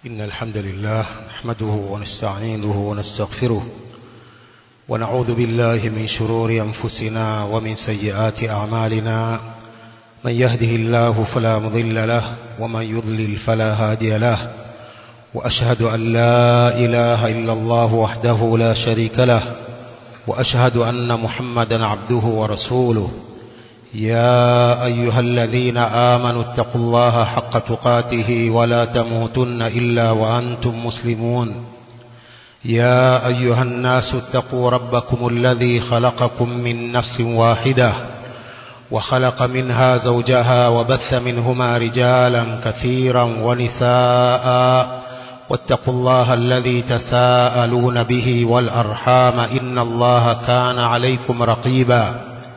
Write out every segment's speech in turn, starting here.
إن الحمد لله نحمده ونستعينه ونستغفره ونعوذ بالله من شرور أنفسنا ومن سيئات أعمالنا من يهده الله فلا مضل له ومن يضلل فلا هادي له وأشهد أن لا إله إلا الله وحده لا شريك له وأشهد أن محمدا عبده ورسوله يا أيها الذين آمنوا اتقوا الله حق تقاته ولا تموتن إلا وأنتم مسلمون يا أيها الناس اتقوا ربكم الذي خلقكم من نفس واحدة وخلق منها زوجها وبث منهما رجالا كثيرا ونساء واتقوا الله الذي تساءلون به والأرحام إن الله كان عليكم رقيبا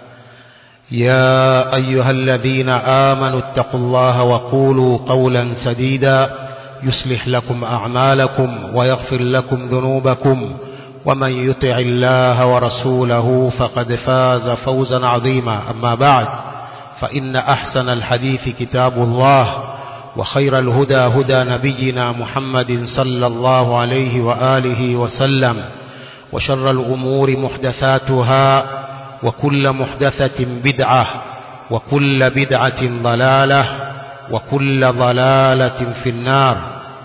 يا أيها الذين آمنوا اتقوا الله وقولوا قولا سديدا يصلح لكم أعمالكم ويغفر لكم ذنوبكم ومن يطع الله ورسوله فقد فاز فوزا عظيما أما بعد فإن أحسن الحديث كتاب الله وخير الهدى هدى نبينا محمد صلى الله عليه وآله وسلم وشر الأمور محدثاتها وكل محدثة بدعة وكل بدعة ضلالة وكل ضلالة في النار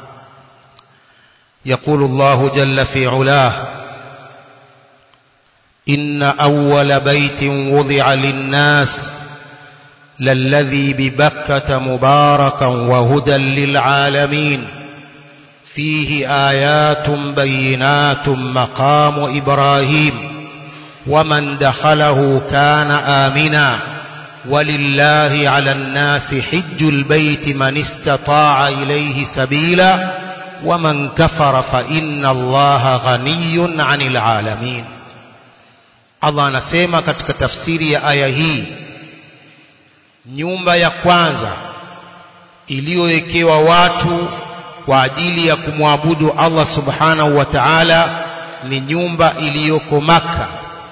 يقول الله جل في علاه إن أول بيت وضع للناس للذي ببكة مباركا وهدى للعالمين فيه آيات بينات مقام إبراهيم ومن دخله كان آمنا ولله على الناس حج البيت من استطاع إليه سبيلا ومن كفر فإن الله غني عن العالمين Allah anasema katika tafsiri ya aya hii nyumba ya kwanza iliyowekewa watu kwa ajili ya kumwabudu Allah subhanahu wa ta'ala ni nyumba iliyoko Makka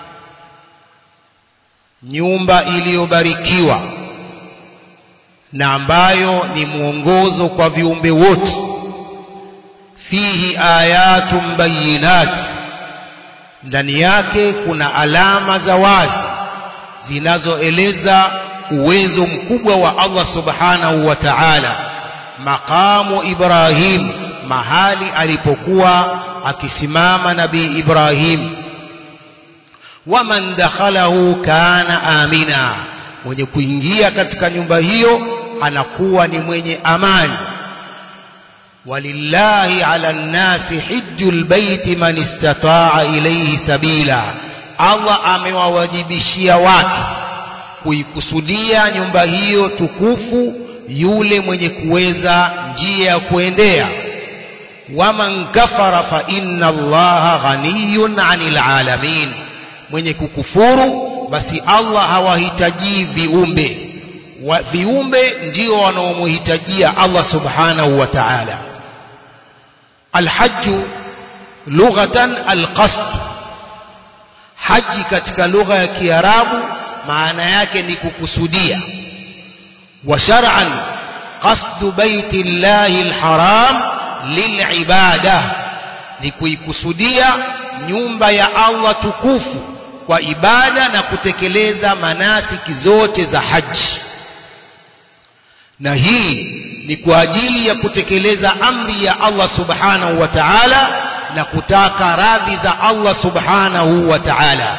nyumba iliyobarikiwa na ambayo ni mwongozo kwa viumbe wote fihi ayatun bayinat ndani yake kuna alama za wazi zinazoeleza uwezo mkubwa wa Allah subhanahu wa ta'ala maqamu Ibrahim mahali alipokuwa akisimama nabii Ibrahim waman dakhalahu kana amina mwenye kuingia katika nyumba hiyo anakuwa ni mwenye amani walillahi ala nnasi hijjul baiti man istataa ilayhi sabila Allah amewawajibishia watu kuikusudia nyumba hiyo tukufu yule mwenye kuweza njia ya kuendea waman kafara fa inna allaha ghaniyun anil alamin mwenye kukufuru basi Allah hawahitaji viumbe wa, viumbe ndio wanaomhitajia Allah subhanahu wa ta'ala alhajj lughatan alqasd haji katika lugha ya kiarabu maana yake ni kukusudia wa shar'an qasdu baiti llahi alharam lilibada ni kuikusudia nyumba ya Allah tukufu kwa ibada na kutekeleza manasiki zote za haji na hii ni kwa ajili ya kutekeleza amri ya Allah subhanahu wa ta'ala na kutaka radhi za Allah subhanahu wa ta'ala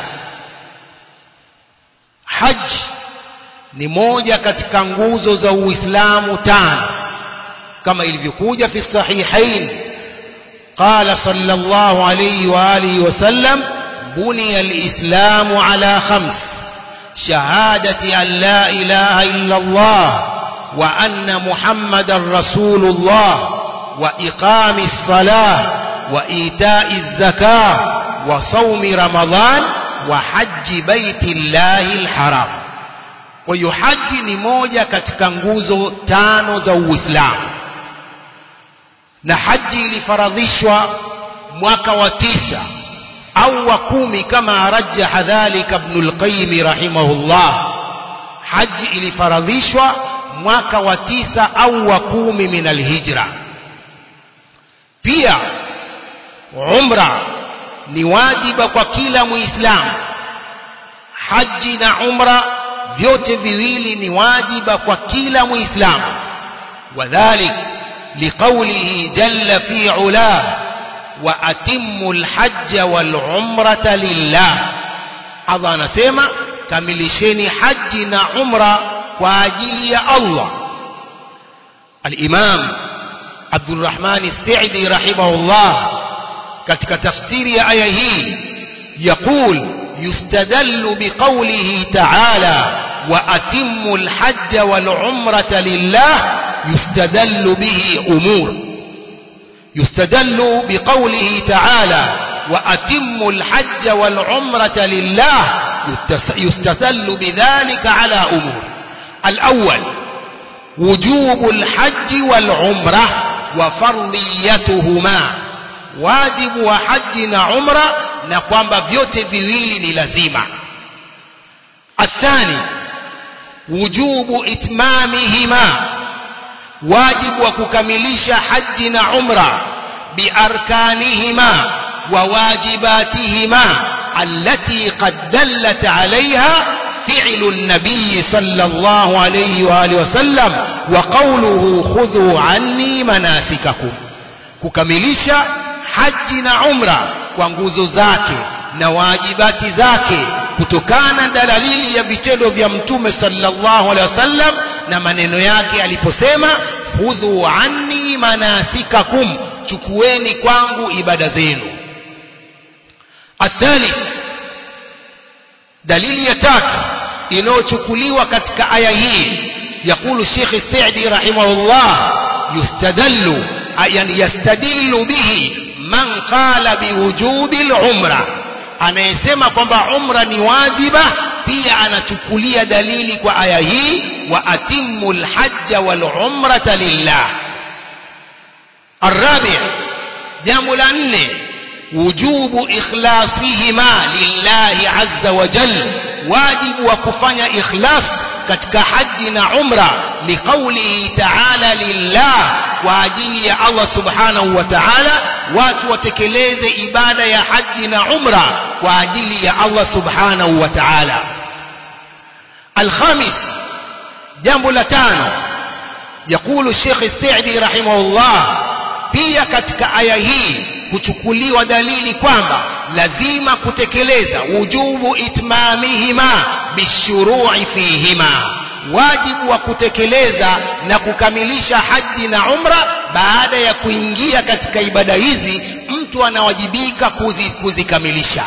haji ni moja katika nguzo za Uislamu tano kama ilivyokuja fi sahihain قال صلى الله عليه وآله وسلم بني الإسلام على خمس شهادة أن لا إله إلا الله وأن محمد رسول الله وإقام الصلاة وإيتاء الزكاة وصوم رمضان وحج بيت الله الحرام ويحج نموجة كتكنغوزو تانو زو إسلام na haji ilifaradhishwa mwaka wa tisa au wa kumi kama rajaha dhalika ibn al-qayyim rahimahullah haji ilifaradhishwa mwaka wa tisa au wa kumi min alhijra pia umra ni wajiba kwa kila muislamu haji na umra vyote viwili ni wajiba kwa kila muislamu wadhalik liqaulihi jalla fi ulah wa atimmu alhajja wal umrata lillah Allah anasema kamilisheni haji na umra kwa ajili ya Allah al-Imam Abdul Rahman As-Sa'di rahimahullah katika tafsiri ya aya hii يقول يستدل بقوله تعالى وأتموا الحج والعمرة لله يستدل به أمور يستدل بقوله تعالى وأتموا الحج والعمرة لله يستدل بذلك على أمور الأول وجوب الحج والعمرة وفرضيتهما wajibu wa haji na umra na kwamba vyote viwili ni lazima athani wujubu itmamihima wajibu wa kukamilisha haji na umra biarkanihima wa wajibatihima allati qad dallat alaiha فعل النبي صلى الله عليه وآله وسلم وقوله خذوا عني مناسككم kukamilisha haji na umra kwa nguzo zake na wajibati zake kutokana na dalili ya vitendo vya mtume sallallahu alaihi wasallam na maneno yake aliposema khudhu anni manasikakum chukueni kwangu ibada zenu athalith dalili ya tatu inayochukuliwa katika aya hii yakulu Sheikh Saidi rahimahullah yustadallu yani yastadillu bihi man qala biwujubi al-umra anayesema kwamba umra ni wajiba pia anachukulia dalili kwa aya hii wa atimmu al-hajja wal-umrata lillah الرابع jambo la nne wujubu ikhlasihima lillahi azza wa jal wajibu wa kufanya ikhlas katika haji na umra liqaulihi ta'ala lillah kwa ajili ya Allah subhanahu wa ta'ala watu watekeleze ibada ya haji na umra kwa ajili ya Allah subhanahu wa ta'ala الخامس jambo la tano يقول الشيخ السعدي رحمه الله pia katika aya hii kuchukuliwa dalili kwamba lazima kutekeleza wujubu itmamihima bishuru'i fihima wajibu wa kutekeleza na kukamilisha haji na umra baada ya kuingia katika ibada hizi mtu anawajibika kuzi, kuzikamilisha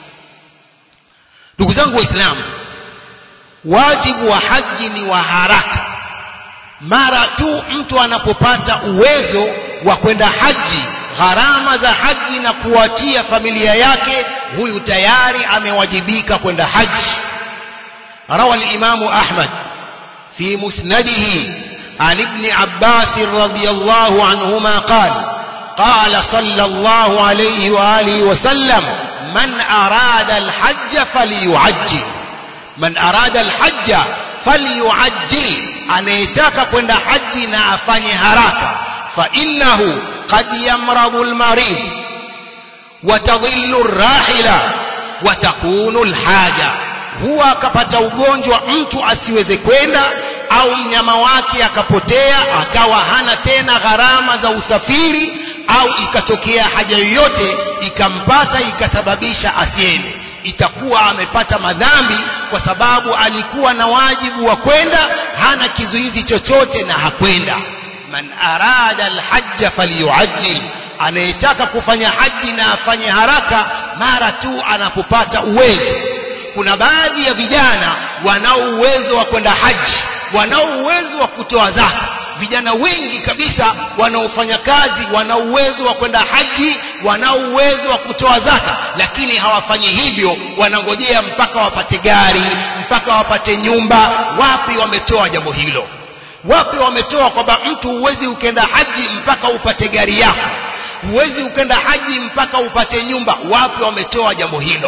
ndugu zangu waislamu wajibu wa haji ni wa haraka mara tu mtu anapopata uwezo wa kwenda haji gharama za haji na kuwatia familia yake huyu tayari amewajibika kwenda haji روى الإمام أحمد في مسنده عن ابن عباس رضي الله عنهما قال قال صلى الله عليه وآله وسلم من أراد الحج فليعجل من أراد الحج فليعجل anayetaka kwenda haji na afanye haraka فإنه قد يمرض المريض وتضل الراحلة وتكون الحاجة huwa akapata ugonjwa mtu asiweze kwenda au mnyama wake akapotea akawa hana tena gharama za usafiri au ikatokea haja yoyote ikampata ikasababisha asiende itakuwa amepata madhambi kwa sababu alikuwa na wajibu wa kwenda hana kizuizi chochote na hakwenda man arada alhajja falyuajjil anayetaka kufanya haji na afanye haraka mara tu anapopata uwezo kuna baadhi ya vijana wanao uwezo wa kwenda haji wanao uwezo wa kutoa zaka vijana wengi kabisa wanaofanya kazi wana uwezo wa kwenda haji wanao uwezo wa kutoa zaka lakini hawafanyi hivyo wanangojea mpaka wapate gari mpaka wapate nyumba wapi wametoa jambo hilo wapi wametoa kwamba mtu huwezi ukenda haji mpaka upate gari yako huwezi ukenda haji mpaka upate nyumba wapi wametoa jambo hilo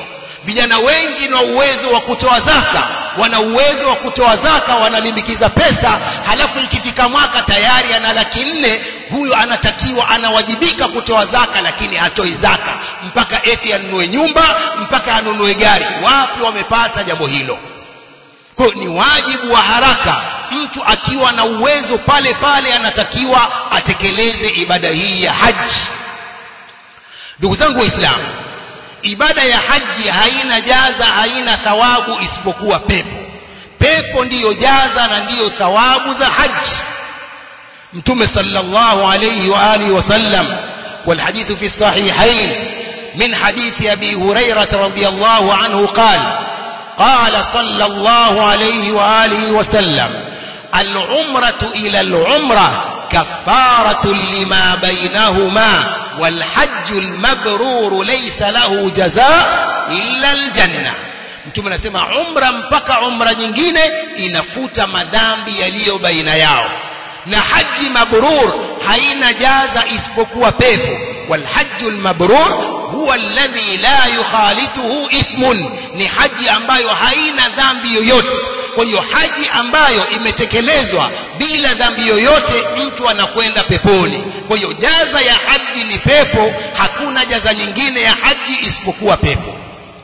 vijana wengi na uwezo wa kutoa zaka wana uwezo wa kutoa zaka wanalimbikiza pesa halafu ikifika mwaka tayari ana laki nne huyu anatakiwa anawajibika kutoa zaka lakini hatoi zaka mpaka eti anunue nyumba mpaka anunue gari wapi wamepata jambo hilo kwa ni wajibu wa haraka mtu akiwa na uwezo pale pale anatakiwa atekeleze ibada hii ya haji ndugu zangu waislamu ibada ya haji haina jaza haina thawabu isipokuwa pepo pepo ndiyo jaza na ndiyo thawabu za haji mtume sallallahu alayhi wa alihi wasallam والحديث في الصحيحين من حديث أبي هريرة رضي الله عنه قال قال صلى الله عليه وآله وسلم العمرة إلى العمرة كفارة لما بينهما والحج المبرور ليس له جزاء إلا الجنة mtume anasema umra mpaka umra nyingine inafuta madhambi yaliyo baina yao na haji mabrur haina jaza isipokuwa pepo walhaju lmabrur huwa alladhi la yukhalituhu ithmun ni haji ambayo haina dhambi yoyote kwa hiyo haji ambayo imetekelezwa bila dhambi yoyote mtu anakwenda peponi kwa hiyo jaza ya haji ni pepo hakuna jaza nyingine ya haji isipokuwa pepo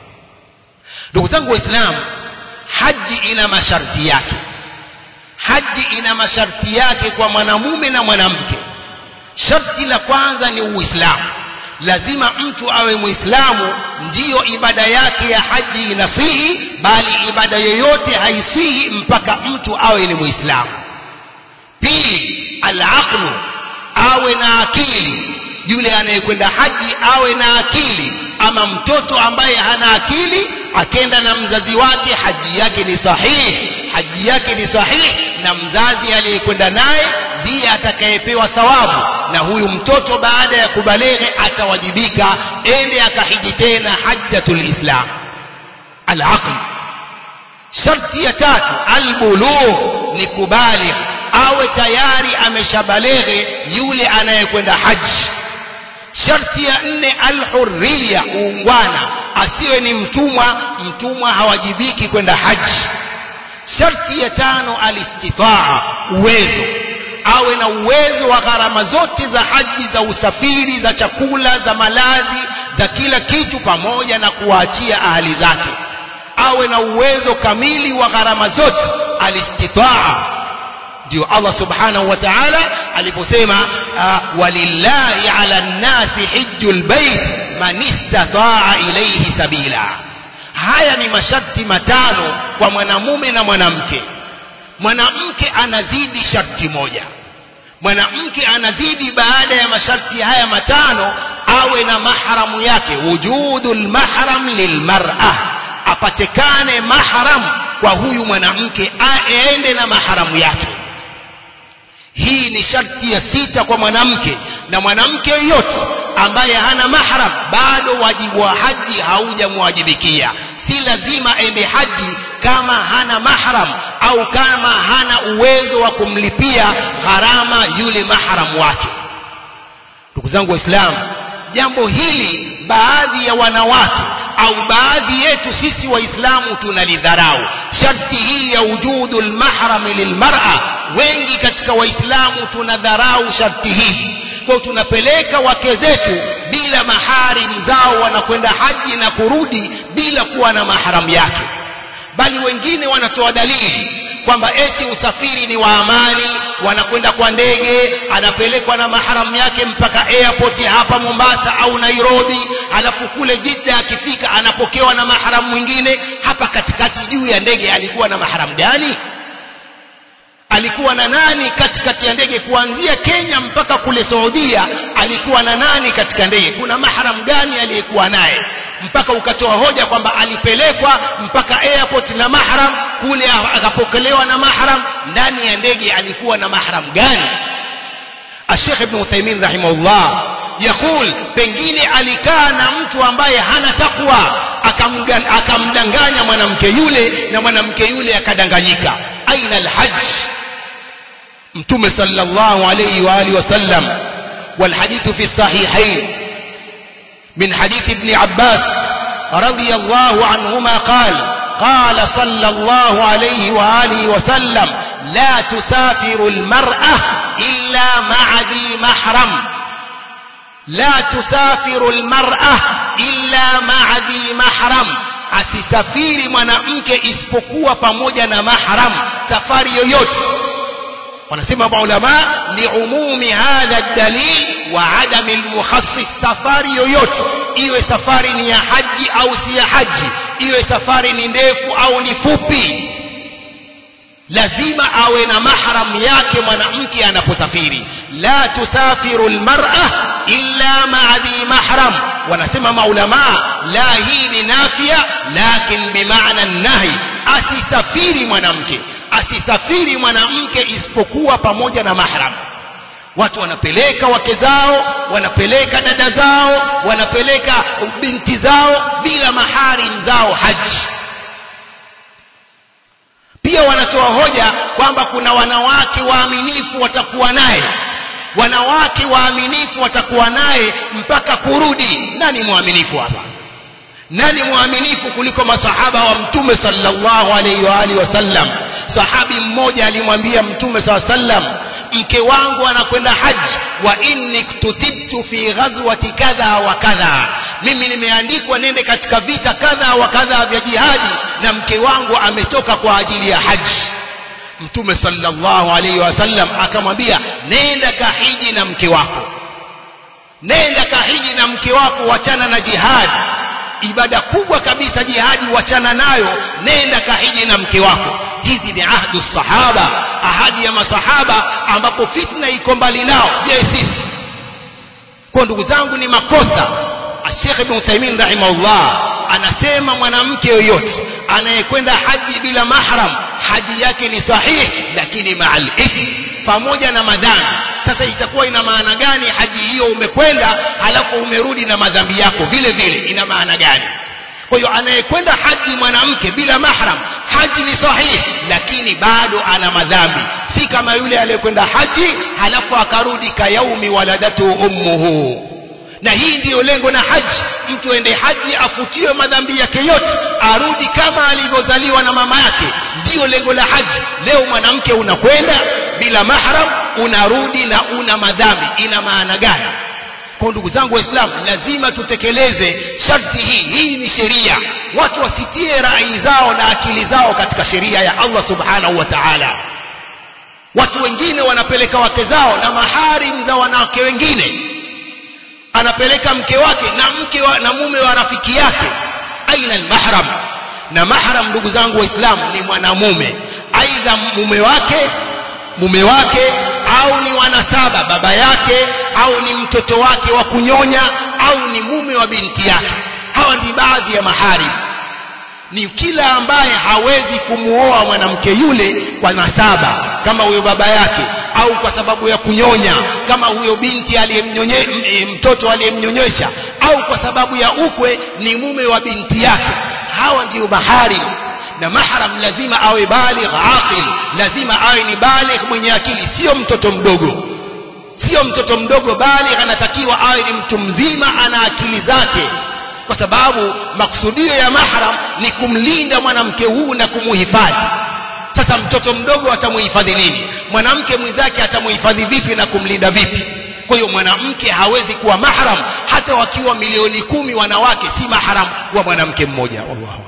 ndugu zangu waislamu haji ina masharti yake haji ina masharti yake kwa mwanamume na mwanamke sharti la kwanza ni uislamu lazima mtu awe muislamu ndiyo ibada yake ya haji inasihi bali ibada yoyote haisihi mpaka mtu awe ni muislamu pili alaqlu awe na akili yule anayekwenda haji awe na akili ama mtoto ambaye hana akili akenda na mzazi wake haji yake ni sahihi haji yake ni sahihi na mzazi aliyekwenda naye ndiye atakayepewa thawabu na huyu mtoto baada ya kubaleghe atawajibika ende akahiji tena hajjatul islam alaql sharti ya tatu albulugh ni kubaligh awe tayari ameshabaleghe yule anayekwenda haji sharti ya nne alhurriya uungwana asiwe ni mtumwa mtumwa hawajibiki kwenda haji sharti ya tano alistitaa uwezo awe na uwezo wa gharama zote za haji za usafiri za chakula za malazi za kila kitu pamoja na kuwaachia ahali zake awe na uwezo kamili wa gharama zote alistitaa ndio Allah subhanahu wa ta'ala aliposema uh, walillahi ala nnasi hijjul bait man istataa ilayhi sabila haya ni masharti matano kwa mwanamume na mwanamke mwanamke anazidi sharti moja mwanamke anazidi baada ya masharti haya matano awe na mahramu yake wujudul mahram lilmar'a apatikane mahram kwa huyu mwanamke aende na mahramu yake hii ni sharti ya sita kwa mwanamke na mwanamke yoyote ambaye hana mahram bado wajibu wa haji haujamwajibikia si lazima ende haji kama hana mahram au kama hana uwezo wa kumlipia gharama yule mahram wake ndugu zangu waislamu jambo hili baadhi ya wanawake au baadhi yetu sisi waislamu tunalidharau sharti hii ya wujudu lmahrami lilmar'a wengi katika waislamu tunadharau sharti hii kwa tunapeleka wake zetu bila maharim zao wanakwenda haji na kurudi bila kuwa na mahram yake bali wengine wanatoa dalili kwamba eti usafiri ni wa amani wanakwenda kwa ndege anapelekwa na mahram yake mpaka airport hapa Mombasa au Nairobi alafu kule Jidda akifika anapokewa na mahram mwingine hapa katikati juu ya ndege alikuwa na mahram gani alikuwa na nani katikati ya ndege kuanzia Kenya mpaka kule Saudia alikuwa na nani katika ndege kuna mahram gani aliyekuwa naye mpaka ukatoa hoja kwamba alipelekwa mpaka airport na mahram kule akapokelewa na mahram ndani ya ndege alikuwa na mahram gani Sheikh Ibn Uthaymeen rahimahullah yakul pengine alikaa na mtu ambaye hana takwa akamdanganya mwanamke yule na mwanamke yule akadanganyika aina alhajj mtume sallallahu alayhi wa alihi wasallam والحديث في الصحيحين من حديث ابن عباس رضي الله عنهما قال قال صلى الله عليه وآله وسلم لا تسافر المرأة إلا مع ذي محرم لا تسافر المرأة إلا مع ذي محرم asisafiri mwanamke isipokuwa pamoja na mahram safari yoyote wanasema maulama liumumi hadha dalil wa adami lmukhassis safari yoyote iwe safari ni ya haji au si ya haji iwe safari ni ndefu au ni fupi lazima awe na mahram yake mwanamke anaposafiri la tusafiru lmar'a illa ma'a dhi mahram wanasema maulama la hii ni nafia lakin bimaana nahi asisafiri mwanamke asisafiri mwanamke isipokuwa pamoja na mahram watu wanapeleka wake zao wanapeleka dada zao wanapeleka binti zao bila maharim zao haji pia wanatoa hoja kwamba kuna wanawake waaminifu watakuwa naye wanawake waaminifu watakuwa naye mpaka kurudi nani mwaminifu hapa nani mwaminifu kuliko masahaba wa mtume sallallahu alaihi wa alihi wasallam sahabi mmoja alimwambia mtume saa sallam mke wangu anakwenda haji wa inni ktutibtu fi ghazwati kadha wa kadha mimi nimeandikwa nende katika vita kadha wa kadha vya jihadi na mke wangu ametoka kwa ajili ya haji mtume sallallahu alaihi wasallam akamwambia nenda kahiji na mke wako nenda kahiji na mke wako wachana na jihadi ibada kubwa kabisa jihadi wachana nayo nenda kahiji na mke wako hizi ni ahdu sahaba ahadi ya masahaba ambapo fitna iko mbali nao je sisi kwa ndugu zangu ni makosa Sheikh Ibn Uthaymeen rahimahullah anasema mwanamke yoyote anayekwenda haji bila mahram haji yake ni sahihi lakini ma'al ithm pamoja na madhambi sasa itakuwa ina maana gani haji hiyo umekwenda halafu umerudi na madhambi yako vile vile ina maana gani kwa hiyo anayekwenda haji mwanamke bila mahram haji ni sahihi lakini bado ana madhambi si kama yule aliyekwenda haji halafu akarudi kayaumi waladatu ummuhu na hii ndiyo lengo na haji mtu ende haji afutiwe madhambi yake yote arudi kama alivyozaliwa na mama yake ndiyo lengo la haji leo mwanamke unakwenda bila mahram unarudi na una madhambi ina maana gani kwa ndugu zangu waislamu lazima tutekeleze sharti hii hii ni sheria watu wasitie rai zao na akili zao katika sheria ya Allah subhanahu wa ta'ala watu wengine wanapeleka wake zao na maharim za wanawake wengine anapeleka mke wake na mke wa, na mume wa rafiki yake aina almahram na mahram ndugu zangu waislamu ni mwanamume aidha mume wake mume wake au ni wanasaba baba yake au ni mtoto wake wa kunyonya au ni mume wa binti yake hawa ni baadhi ya maharim ni kila ambaye hawezi kumuoa mwanamke yule kwa nasaba kama huyo baba yake au kwa sababu ya kunyonya kama huyo binti aliyemnyonye mtoto aliyemnyonyesha au kwa sababu ya ukwe ni mume wa binti yake hawa ndio maharim na mahram lazima awe baligh aqil lazima awe ni baligh mwenye akili sio mtoto mdogo sio mtoto mdogo baligh anatakiwa awe ni mtu mzima ana akili zake kwa sababu makusudio ya mahram ni kumlinda mwanamke huu na kumuhifadhi sasa mtoto mdogo atamuhifadhi nini mwanamke mwenzake atamuhifadhi vipi na kumlinda vipi kwa hiyo mwanamke hawezi kuwa mahram hata wakiwa milioni kumi wanawake si mahram wa mwanamke mmoja wallahu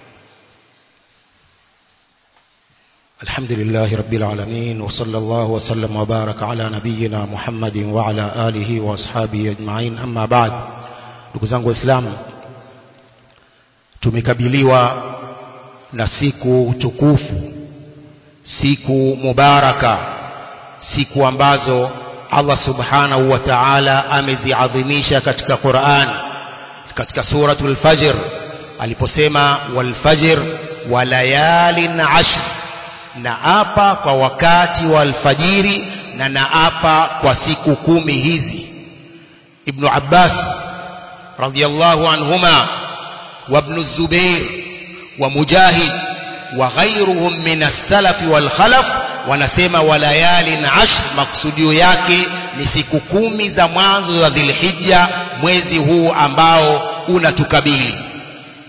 الحمد لله رب العالمين وصلى الله وسلم وبارك على نبينا محمد وعلى آله وأصحابه أجمعين أما بعد ndugu zangu waislamu tumekabiliwa na siku tukufu siku mubaraka siku ambazo Allah subhanahu wa ta'ala ameziadhimisha katika Qur'an katika suratul fajr aliposema wal fajr wa layalin ashr na apa kwa wakati wa alfajiri na naapa kwa siku kumi hizi ibn Abbas radiyallahu anhuma وابن الزبير ومجاهد وغيرهم من السلف والخلف wanasema walayalin ashr maksudio yake ni siku kumi za mwanzo za dhilhijja mwezi huu ambao unatukabili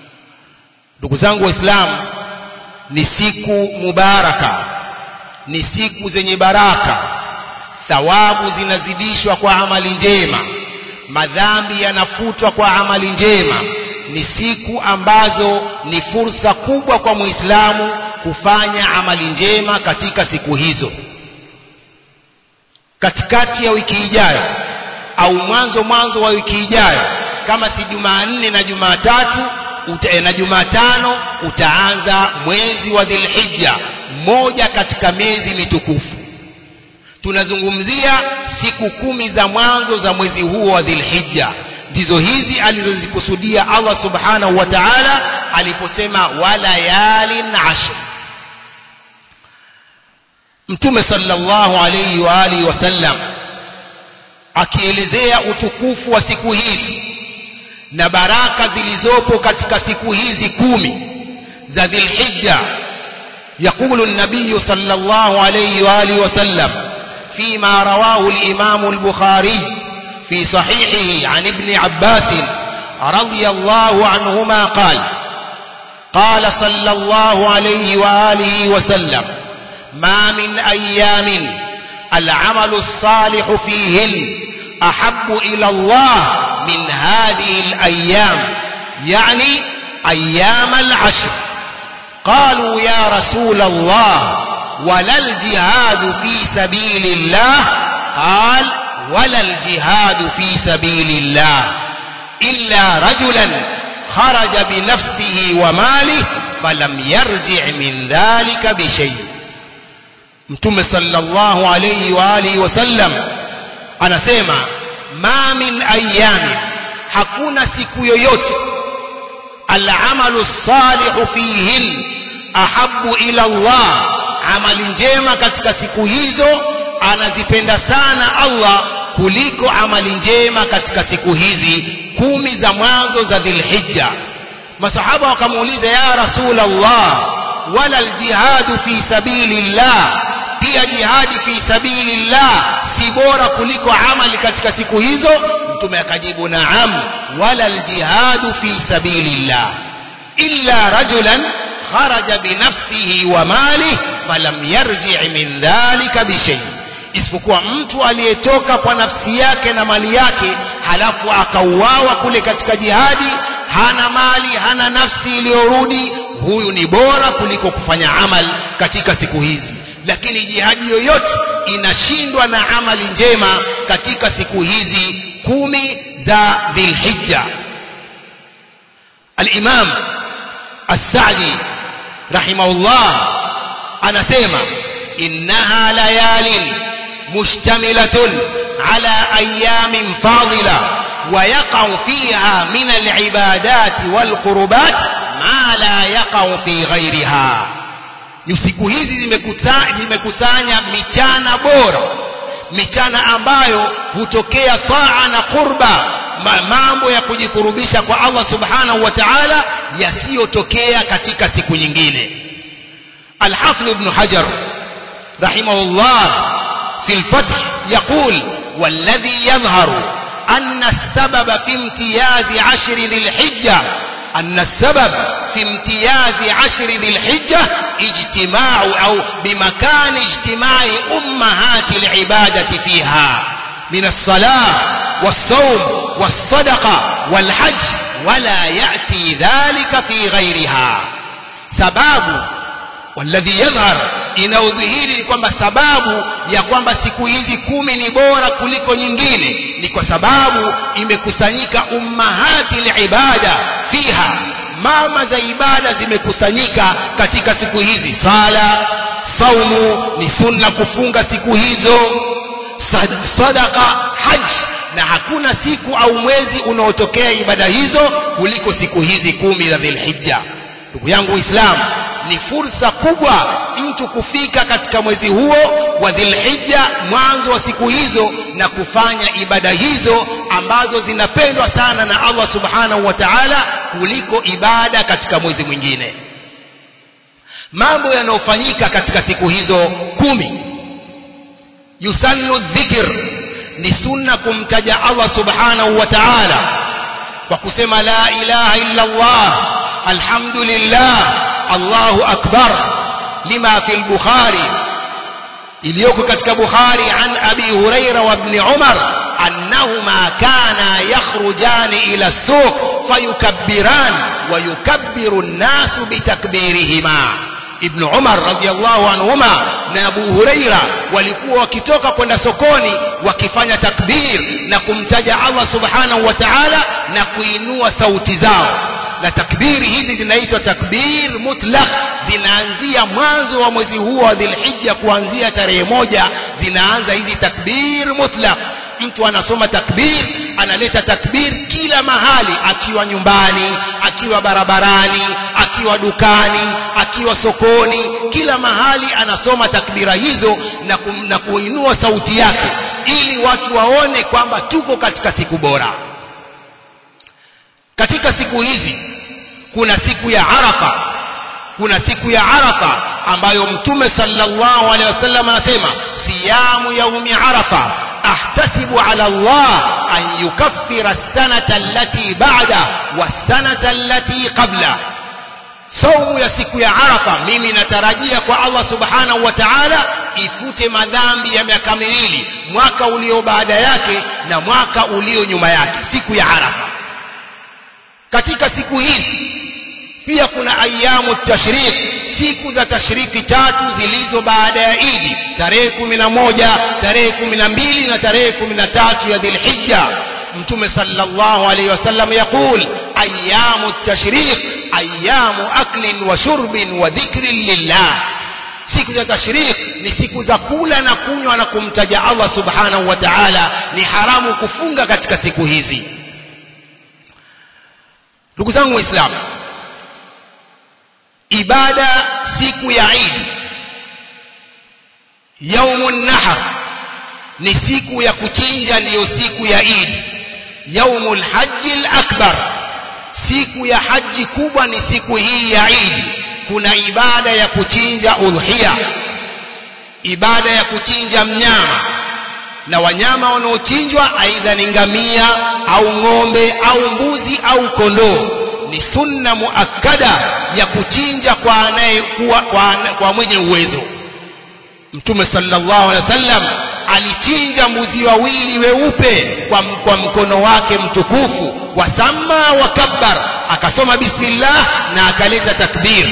ndugu zangu waislamu ni siku mubaraka ni siku zenye baraka thawabu zinazidishwa kwa amali njema madhambi yanafutwa kwa amali njema ni siku ambazo ni fursa kubwa kwa muislamu kufanya amali njema katika siku hizo katikati ya wiki ijayo au mwanzo mwanzo wa wiki ijayo kama si jumanne na jumatatu uta, na jumatano utaanza mwezi wa dhilhija moja katika miezi mitukufu tunazungumzia siku kumi za mwanzo za mwezi huo wa dhilhija ndizo hizi alizozikusudia allah subhanahu wa taala aliposema walayalin ashr mtume sallallahu alayhi wa alihi wasallam akielezea utukufu wa siku hizi na baraka zilizopo katika siku hizi kumi za dhilhijja يقول النبي صلى الله عليه وآله وسلم فيما رواه الإمام البخاري في صحيحه عن ابن عباس رضي الله عنهما قال قال صلى الله عليه وآله وسلم ما من أيام العمل الصالح فيهن أحب إلى الله من هذه الأيام يعني أيام العشر قالوا يا رسول الله ولا الجهاد في سبيل الله قال ولا الجهاد في سبيل الله إلا رجلا خرج بنفسه وماله فلم يرجع من ذلك بشيء mtume sallallahu alayhi wa alihi wasallam anasema ma min ayami hakuna siku yoyote alamalu salihu fihin ahabu ila Allah amali njema katika siku hizo anazipenda sana Allah kuliko amali njema katika siku hizi kumi za mwanzo za dhilhijja masahaba wakamuuliza ya rasul Allah wala aljihadu fi sabilillah pia jihadi fi sabilillah si bora kuliko amali katika siku hizo mtume akajibu naam wala aljihadu fi sabilillah illa rajulan kharaja binafsihi wa malih falam yarji min dhalika bishay isipokuwa mtu aliyetoka kwa nafsi yake na mali yake halafu akauawa kule katika jihadi hana mali hana nafsi iliyorudi huyu ni bora kuliko kufanya amal katika siku hizi lakini jihadi yoyote inashindwa na amali njema katika siku hizi kumi za dhilhijja alimam assadi rahimahullah anasema innaha layalin mushtamilatun ala ayamin fadila ويقع فيها من العبادات والقربات ما لا يقع في غيرها ni siku hizi zimekusanya michana bora michana ambayo hutokea taa na qurba mambo ya kujikurubisha kwa Allah subhanahu wa ta'ala yasiyotokea katika siku nyingine Al-Hafidh Ibn Hajar rahimahullah في الفتح يقول والذي يظهر أن السبب في امتياز عشر ذي الحجة أن السبب في امتياز عشر ذي الحجة اجتماع أو بمكان اجتماع أمهات العبادة فيها من الصلاة والصوم والصدقة والحج ولا يأتي ذلك في غيرها سباب والذي يظهر inaudhihiri ni kwamba sababu ya kwamba siku hizi kumi ni bora kuliko nyingine ni kwa sababu imekusanyika ummahati libada fiha mama za ibada zimekusanyika katika siku hizi sala saumu ni sunna kufunga siku hizo sadaka haji na hakuna siku au mwezi unaotokea ibada hizo kuliko siku hizi kumi za dhilhijja ndugu yangu Uislamu ni fursa kubwa mtu kufika katika mwezi huo wa Dhilhijja mwanzo wa siku hizo na kufanya ibada hizo ambazo zinapendwa sana na Allah Subhanahu wa Ta'ala kuliko ibada katika mwezi mwingine mambo yanayofanyika katika siku hizo kumi yusannu dhikr ni sunna kumtaja Allah Subhanahu wa Ta'ala kwa kusema la ilaha illa Allah alhamdulillah allahu akbar lima fi lbukhari iliyoko katika bukhari an abi huraira wa bni umar annahuma kana yakhrujani ila suq fayukabbiran ويكبر الناس بتكبيرهما ibnu umar radiallahu anhuma na abu hureira walikuwa wakitoka kwenda sokoni wakifanya takbir na kumtaja allah subhanahu wa taala na kuinua sauti zao na takbiri hizi zinaitwa takbir mutlaq zinaanzia mwanzo wa mwezi huo wa dhilhija kuanzia tarehe moja zinaanza hizi takbir mutlaq mtu anasoma takbir analeta takbir kila mahali akiwa nyumbani akiwa barabarani akiwa dukani akiwa sokoni kila mahali anasoma takbira hizo na, kum, na kuinua sauti yake ili watu waone kwamba tuko katika siku bora katika siku hizi kuna siku ya arafa kuna siku ya arafa ambayo mtume sallallahu alaihi wasallam anasema siyamu yaumi arafa ahtasibu ala Allah an yukaffira as-sanata allati ba'da was-sanata allati qabla saumu ya siku ya arafa mimi natarajia kwa Allah subhanahu wa ta'ala ifute madhambi ya miaka miwili mwaka ulio baada yake na mwaka ulio nyuma yake siku ya arafa katika siku hizi pia kuna ayamu tashrik siku za tashriki tatu zilizo baada ya idi tarehe kumi na moja tarehe kumi na mbili na tarehe kumi na tatu ya dhilhija mtume sallallahu alaihi wasallam yaqul ayamu tashrik ayamu aklin wa shurbin wa dhikrin lillah siku za tashrik ni siku za kula na kunywa na kumtaja allah subhanahu wa taala ni haramu kufunga katika siku hizi ndugu zangu waislamu ibada siku ya idi yaumu nahar ni siku ya kuchinja ndiyo siku ya idi yaumu lhaji lakbar siku ya haji kubwa ni siku hii ya idi kuna ibada ya kuchinja udhhiya ibada ya kuchinja mnyama na wanyama wanaochinjwa aidha ni ngamia au ng'ombe au mbuzi au kondoo ni sunna muakkada ya kuchinja kwa anayekuwa kwa, kwa mwenye uwezo mtume sallallahu alaihi wasallam alichinja mbuzi wawili weupe kwa, kwa mkono wake mtukufu wasamma wakabbar akasoma bismillah na akaleta takbir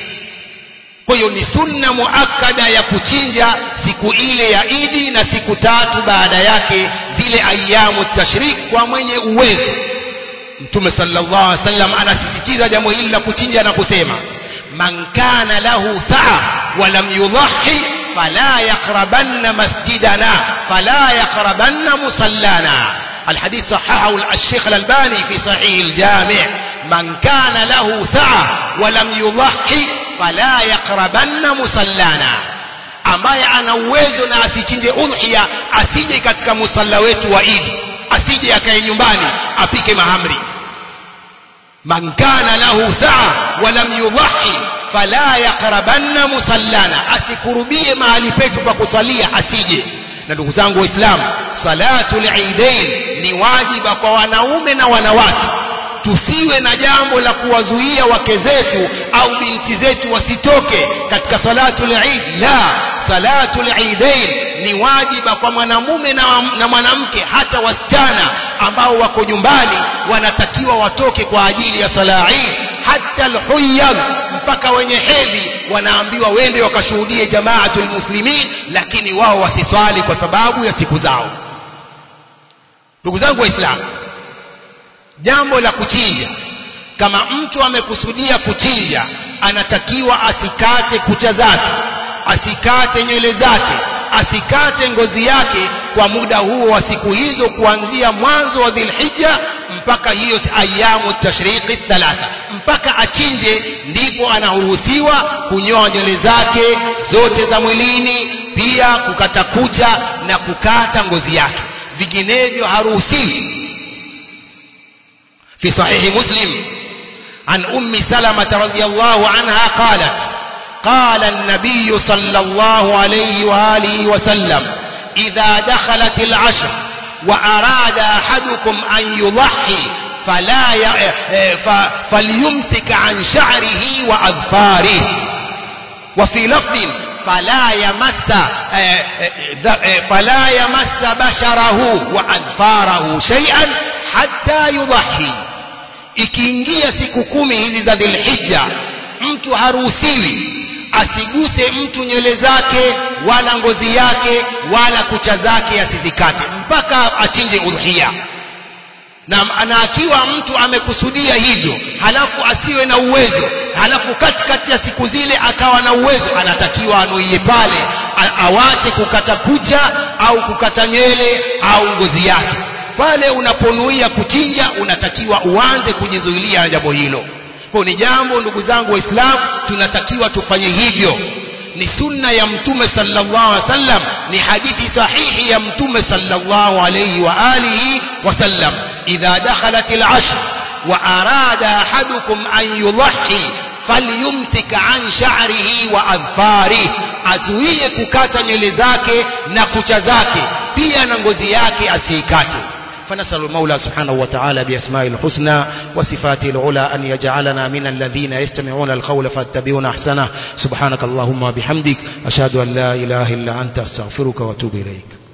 kwa hiyo ni sunna muakkada ya kuchinja siku ile ya idi na siku tatu baada yake zile ayamu tashrik kwa mwenye uwezo mtume sallallahu alaihi wasallam anasisitiza jambo hili la kuchinja na kusema man kana lahu saa wa lam yudhahi fala yaqrabanna masjidana fala yaqrabanna musallana الحديث صححه الشيخ الألباني في صحيح الجامع من كان له سعة ولم يضحي فلا يقربن مصلانا ambaye ana uwezo na asichinje udhhiya asije katika musalla wetu wa idi asije akae nyumbani apike mahamri man kana lahu saa walam yudhahi fala yaqrabanna musallana asikurubie mahali petu pa kusalia asije na ndugu zangu waislamu salatu lidain ni wajiba kwa wanaume na wanawake tusiwe na jambo la kuwazuia wake zetu au binti zetu wasitoke katika salatu lid la salatu lidain ni wajiba kwa mwanamume na, na mwanamke hata wasichana ambao wako nyumbani wanatakiwa watoke kwa ajili ya sala Eid hata alhuyad mpaka wenye hedhi wanaambiwa wende wakashuhudie jamaatul muslimin lakini wao wasiswali kwa sababu ya siku zao ndugu zangu waislamu jambo la kuchinja kama mtu amekusudia kuchinja anatakiwa asikate kucha zake asikate nywele zake asikate ngozi yake kwa muda huo wa siku hizo kuanzia mwanzo wa dhilhija mpaka hiyo ayamu tashriqi thalatha mpaka achinje ndipo anaruhusiwa kunyoa nywele zake zote za mwilini pia kukata kucha na kukata ngozi yake vinginevyo haruhusiwi في صحيح مسلم عن أم سلمة رضي الله عنها قالت قال النبي صلى الله عليه وآله وسلم إذا دخلت العشر وأراد أحدكم أن يضحي فلا ي... ف... فليمسك عن شعره وأظفاره وفي لفظ فلا يمس فلا يمس بشره وأظفاره شيئا حتى يضحي ikiingia siku kumi hizi za dhilhija mtu haruhusiwi asiguse mtu nywele zake wala ngozi yake wala kucha zake asizikate mpaka achinje udhia na, na akiwa mtu amekusudia hivyo halafu asiwe na uwezo halafu katikati ya siku zile akawa na uwezo anatakiwa anuie pale awache kukata kucha au kukata nywele au ngozi yake pale unaponuia kuchinja unatakiwa uanze kujizuilia na jambo hilo kwa ni jambo ndugu zangu waislamu tunatakiwa tufanye hivyo ni sunna ya mtume sallallahu alaihi wasallam ni hadithi sahihi ya mtume sallallahu alaihi wa alihi wasallam idha dakhalat al-ashr wa arada ahadukum an yudhi falyumsik an sha'rihi wa adfarihi azuie kukata nywele zake na kucha zake pia na ngozi yake asiikate فنسأل المولى سبحانه وتعالى بأسماء الحسنى وصفاته العلى أن يجعلنا من الذين يستمعون القول فاتبعون أحسنه سبحانك اللهم وبحمدك أشهد أن لا إله إلا أنت أستغفرك وأتوب إليك